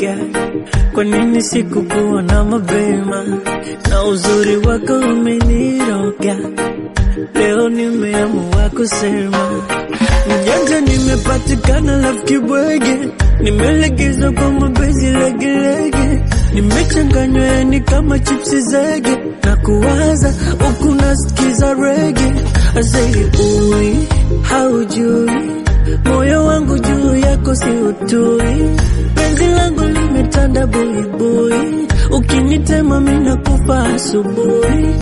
nimeroga. Kwa nini sikukuona mapema? Na uzuri wako umeniroga. Leo nimeamua kusema mjanja, nimepatikana lafu kibwege, nimelegezwa kwa mapenzi legelege, nimechanganywa yani kama chipsi zege, na kuwaza huku nasikiza rege. Asei ui haujui moyo wangu juu yako si utui, penzi langu limetanda buibui, ukinitema mina kufa asubuhi.